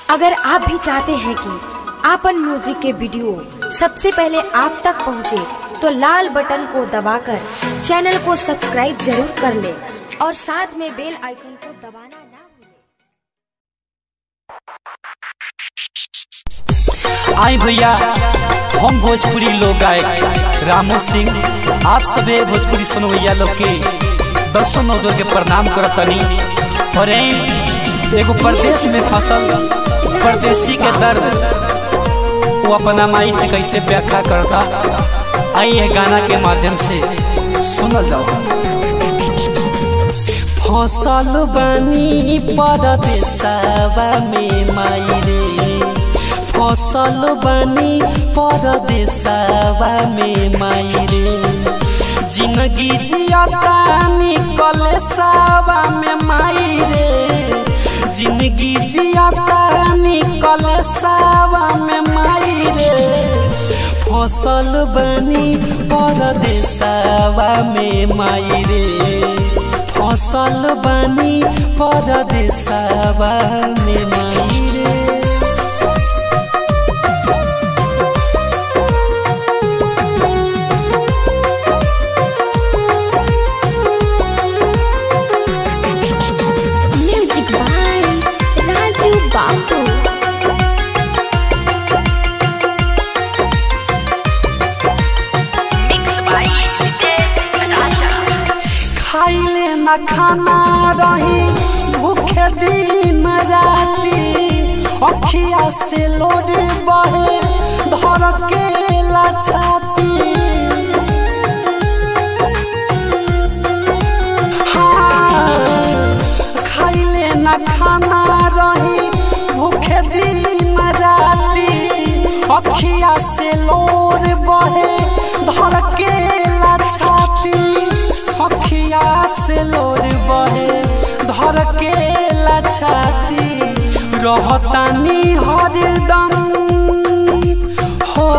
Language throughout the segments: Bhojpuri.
अगर आप भी चाहते हैं कि आपन म्यूजिक के वीडियो सबसे पहले आप तक पहुंचे, तो लाल बटन को दबाकर चैनल को सब्सक्राइब जरूर कर ले और साथ में बेल आइकन को दबाना ना भूलें। आई भैया हम भोजपुरी लोग गायक रामू सिंह आप सभी भोजपुरी सुनवैया लोग के दसों नौजोर के प्रणाम करतनी और यहीं एगो परदेश में फसल परदेसी के दर्द वो अपना माई से कैसे व्याख्या करता आई है गाना के माध्यम से सुनल जाओ फसल बनी परदेसवा में माई रे फसल बनी परदेसवा में माई रे जिंदगी जियता निकल सवा में माई रे जिंदगी जियता निकल सवा में माई रे फसल बनी परदेसवा में माई रे फसल बनी परदेसवा में माई रे Music by Raju Babu. खाइले न खाना रही भूखे दिन राती अखिया से लोड बहे धर के लाछाती हाँ, खाइले न खाना रही भूखे दिन राती अखिया से लोर बहे धर के लाछाती अखिया से लोर बहे धर के लाछाती रहतानी हरदम हो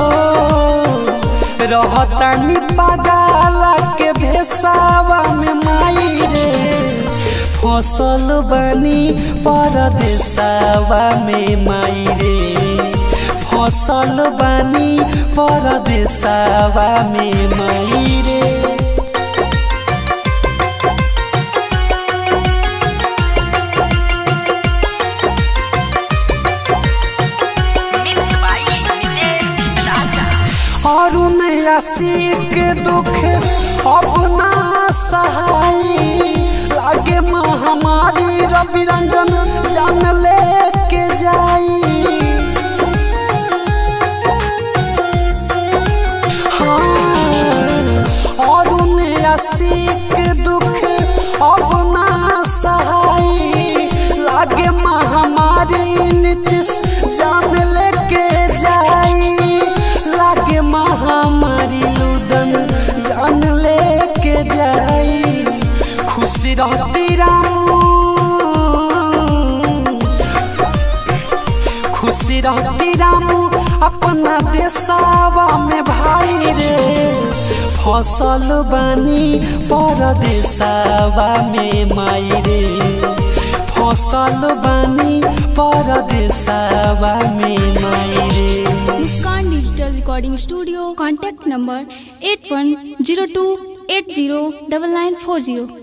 रहतानी पगाला के भेसावा में माई रे फसल बनी परदेसवा में माई रे फसल बनी परदेसवा में माई रे और आशिक दुख अपना सहाई लागे महामारी रवि रंजन जान लेके जाई हाँ, और आशिक दुख अपना सहाई लागे महामारी नीतीश जान लेके जाई लागे महामारी लुदन जान लेके जाई खुशी रहती रामू खुशी रहती रामू अपना देशवा में भाई रे फसल बनी परदेसवा में माई रे फसल बनी परदेसवा में माई रे Muskan Digital Recording Studio. Contact number 8102 80 9940.